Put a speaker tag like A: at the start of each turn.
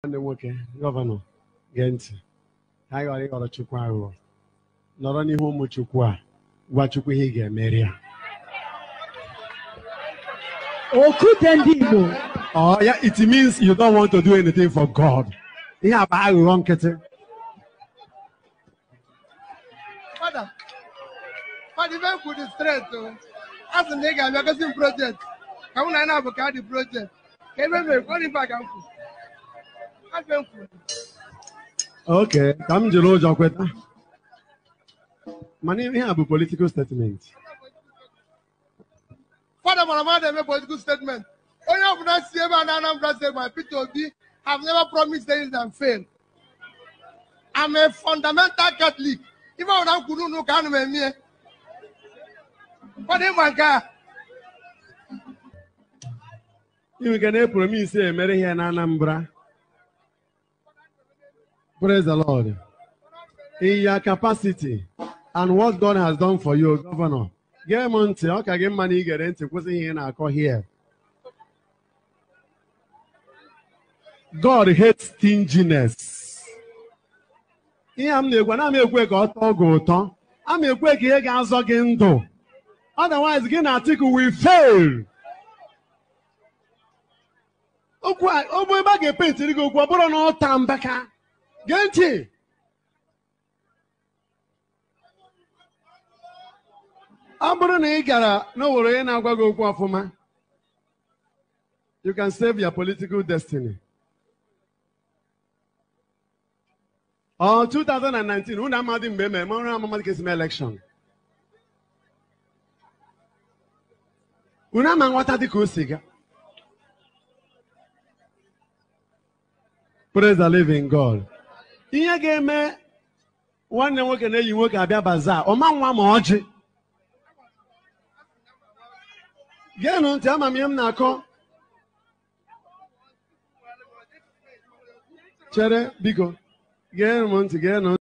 A: nwanne m nwoke gọvanọ gee ntị ka anyị ghara ịghọrọ chukwu aghụghọ nọrọ n'ihu ụmụ chukwu a gwa chukwu ihe ị ga-emeri ya
B: Okwute ndị Igbo
A: Oh, yeah, it means you don't want to do anything for God. Ihe a bụ aghụghọ nkịtị.
C: Fada, fada ife kwuru dị straight o. A sị na ị ga-abịa gosi m projekt. Ka mụ na ya na-abụ ka dị projekt. Ka ebe mere ọ dị mfe ka m kwuru. Afe m kwuru.
A: Okay, ka m jiri ụjọ kweta. Mana ihe a bụ political statement.
C: Fada mara mmadụ eme political statement. Onye ọbụla si ebe a na Anambra State ma Peter Obi have never promised anything and fail. I'm a fundamental Catholic. Ife ọbụla m kwuru n'ụka anụ m emie. Fada ịma nke a.
A: Inwe ike na-epromise emere ihe na Anambra. Praise the Lord. In your capacity and what God has done for you, Governor. Gee m ntị, ọ ka gị mma na ị gere ntị kwụsị ihe ị na-akọ here. God hates stinginess. Ihe a m na-ekwu, ana m ekwe ka ọ tọọ gị ụtọ. A m ekwe ka ihe ga-azọ gị ndụ. Otherwise, gị na Atiku will fail. Okwu a, ọ bụ ebe a ga-epentiri gị okwu, ọ bụrụ na ọ taa mbaka. Gee ntị. Ọ bụrụ na ị gara n'owere onye na-agwa gị okwu ọfụma, you can save your political destiny. Ọ 2019, unu amadị mgbe emere, ma ọrụ amamadị ka esi mee election. Unu ama nghọta dị ka o si ga. Praise the living God. Ihe ga-eme nwanne nwoke na-eyi nwoke abịa baza, ọma nwa ma ọjị. Geenụ ntị ama m ihe m na-akọ. Chere biko, geenụ m ntị, geenụ